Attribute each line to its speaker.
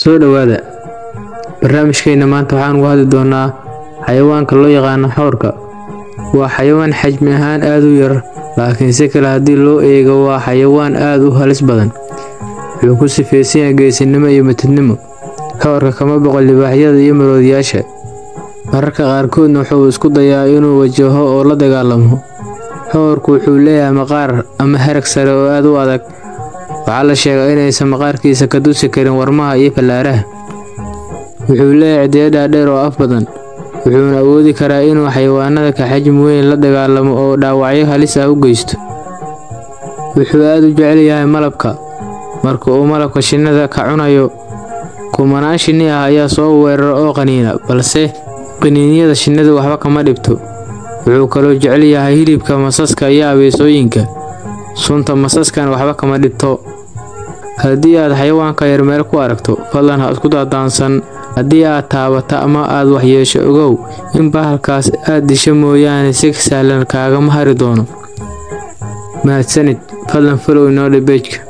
Speaker 1: soo dhowaada barnaamijkeena maanta waxaan uga hadli doonaa xayawaanka loo yaqaano xoorka waa xayawaan xajmi ahaan aad u yar laakiin si kale haddii loo eego waa xayawaan aad u halis badan wuxuu ku sifaysan yahay geesinimo iyo matidnimo xoorka kama boqo libaaxyada iyo maroodiyaasha mararka qaarkoodna wuxuu isku dayaa inuu wajaho oo la dagaalamo xoorku wuxuu leeyahay maqaar ama harag sare oo aad u adag waxaa la sheegaa inaysan maqaarkiisa ka dusi karin warmaha iyo fallaaraha wuxuu leeyahay cidiyo dhaadheer oo af badan wuxuuna awoodi karaa inuu xayawaanada ka xajmi weyn la dagaalamo oo dhaawacyo halis ah u geysto wuxuu aad u jecel yahay malabka marka uu malabka shinnida ka cunayo kumanaan shinni ah ayaa soo weerara oo qaniina balse qaniinyada shinnidu waxba kama dhibto wuxuu kaloo jecel yahay hilibka masaska iyo abeesooyinka sunta masaskana waxba kama dhibto haddii aad xayawaanka yar meel ku aragto fadlan ha isku dadaansan haddii aad taabata ama aad waxyeesho ogow in bahalkaas aad disho mooyaane si sahlan kaagama hari doono mahadsanid fadlan falow inoo dhibejka